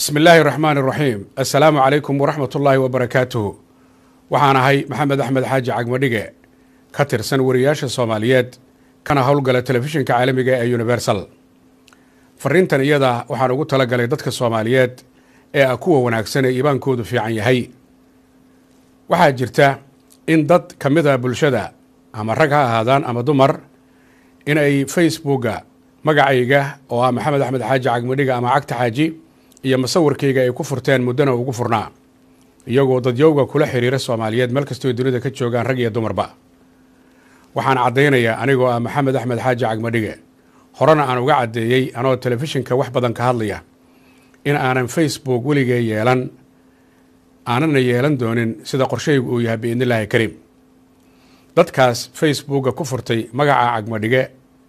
bismi illaahi raxmaan iraxiim assalaamu calaykum waraxmat ullaahi wabarakaatuhu waxaan ahay maxamed axmed xaaji cagmadhige ka tirsan wariyaasha soomaaliyeed kana howlgala telefishinka caalamiga ee universal fariintan iyada waxaan ugu talagalay dadka soomaaliyeed ee ah kuwa wanaagsan ee iibaankoodu fiican yahay waxaa jirta in dad ka mid a bulshada ama rag ha ahaadaan ama dumar in ay facebooka magacayga oo ah maxamed axmed xaaji cagmadhiga ama cagta xaaji iyo masawirkayga ay ku furteen muddana ugu furnaa iyagoo dadyowga kula xiriira soomaaliyeed meel kastoo dunida ka joogaan rag iyo dumarba waxaan caddaynayaa anigoo ah maxamed axmed xaaji cagmadhige horena aan uga caddeeyey anoo telefishinka wax badan ka hadlaya in aanan facebook weligee yeelan aanana yeelan doonin sida qorshaygu uu yahay biidnillaahi kariim dadkaas facebooka ku furtay magaca cagmadhige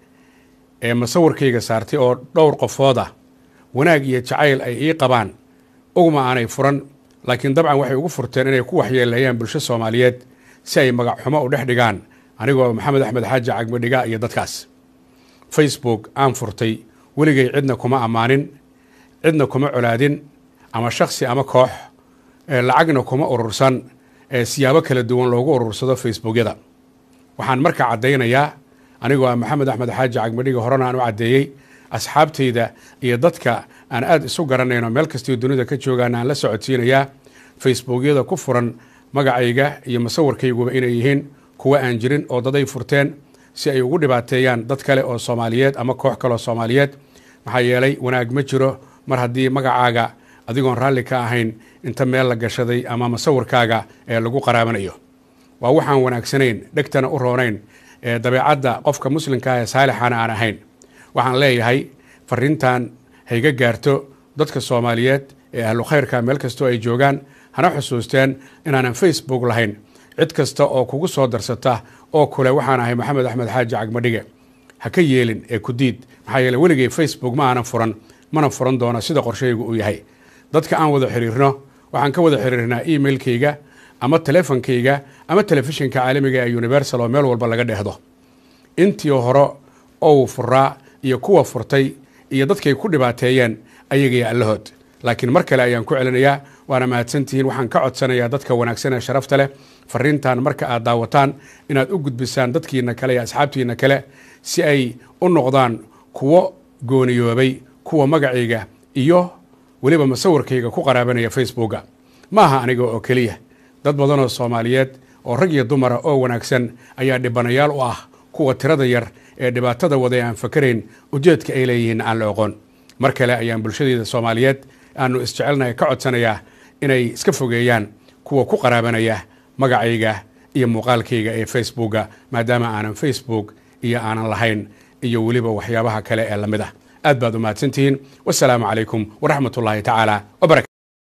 ee masawirkayga saartay oo dhowr qofood ah wanaag iyo jacayl ay ii qabaan ugma aanay furan laakiin dabcan waxay ugu furteen inay ku waxyeeleeyaan bulsho soomaaliyeed si ay magac xumo u dhex dhigaan anigoo maxamed axmed xaaji cagmadhiga iyo dadkaas facebook aan furtay weligay cidna kuma ammaanin cidna kuma colaadin ama shaksi ama koox lacagna kuma urursan ee siyaabo kala duwan loogu urursado facebookyada waxaan markaa caddaynayaa anigoo ah maxamed axmed xaaji cagmadhiga horena aan u caddeeyey asxaabtayda iyo dadka aan aada isu garanayno meel kastio dunida ka joogaan aan la socodsiinayaa facebookyada ku furan magacayga iyo masawirkayguba inay yihiin kuwa aan jirin oo daday furteen si ay ugu dhibaateeyaan dad kale oo soomaaliyeed ama koox kaleoo soomaaliyeed maxaa yeelay wanaag ma jiro mar haddii magacaaga adigoon raalli ka ahayn inta meel la gashaday ama masawirkaaga ee lagu qaraabanayo waa waxaan wanaagsanayn dhegtana u roonayn ee dabeecadda qofka muslimka ah ee saalixana aan ahayn waxaan leeyahay fariintan hayga gaarto dadka soomaaliyeed ee ahlu khayrka meel kastoo ay joogaan hana xusuusteen inaanan facebook lahayn cid kasta oo kugu soo darsata oo kule waxaan ahay maxamed axmed xaaji cagmadhige ha ka yeelin ee ku diid maxaa yeele weligay facebook ma aanan furan mana furan doono sida qorshaygu uu yahay dadka aan wada xiriirno waxaan ka wada xiriirnaa emailkayga ama telefonkayga ama telefishinka caalamiga ee universal oo meel walba laga dheehdo intii hore ou furaa iyo kuwa furtay iyo dadkay ku dhibaateeyeen ayagaiyo allahood laakiin mar kale ayaan ku celinayaa waana mahadsantihiin waxaan ka codsanayaa dadka wanaagsan ee sharafta leh fariintan marka aad daawataan inaad u gudbisaan dadkiina kale iyo asxaabtiina kale si ay u noqdaan kuwo gooniyoobay kuwa magacayga iyo weliba masawirkayga ku qaraabanaya facebooka ma aha aniga oo keliya dad badanoo soomaaliyeed oo rag iyo dumara oo wanaagsan ayaa dhibanayaal u ah kuwa tirada yar ee dhibaatada wada aan fakarayn ujeedka ay leeyihiin aan la oqoon mar kale ayaan bulshadeeda soomaaliyeed aanu isjecelnahay ka codsanayaa inay iska fogeeyaan kuwa ku qaraabanaya magacayga iyo muuqaalkayga ee facebooka maadaama aanan facebook iyo aanan lahayn iyo weliba waxyaabaha kale ee lamid ah aad baad u mahadsantihiin wasalaamu calaykum waraxmat ullaahi tacaala wbarakatu